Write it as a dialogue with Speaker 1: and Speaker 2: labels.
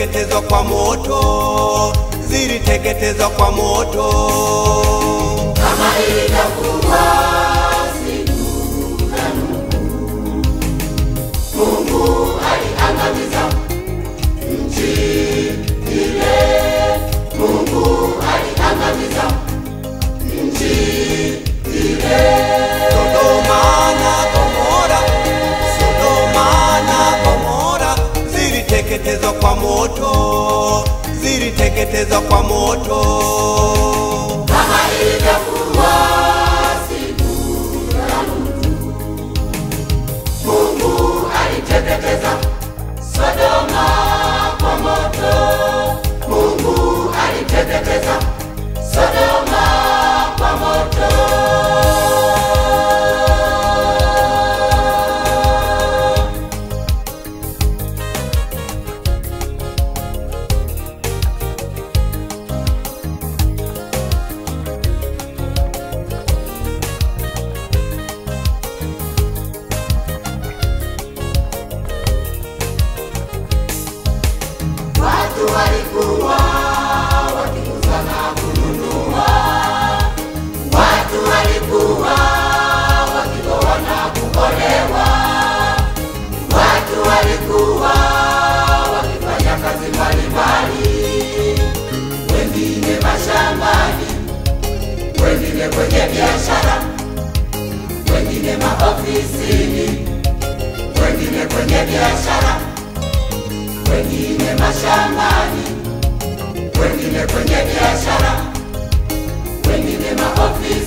Speaker 1: ziliteketezwa kwa moto, ziliteketezwa kwa moto.
Speaker 2: kama ilivyokuwa siku za Nuhu. Mungu aliangamiza nchi ile, Mungu aliangamiza nchi ile.
Speaker 1: Sodoma na Gomora, Sodoma na Gomora ziliteketezwa kwa moto, ziliteketezwa kwa moto.
Speaker 2: kama ilivyokuwa siku za Nuhu. Mungu aliteketeza Sodoma kwa moto. Mungu aliteketeza Sodoma kwa moto. Watu walikuwa wakiuza na kununua, watu walikuwa wakioa na kuolewa, watu walikuwa wakifanya kazi mbalimbali, wengine mashambani, wengine kwenye biashara, wengine maofisini, wengine kwenye biashara wengine mashambani, wengine kwenye biashara, wengine maofisi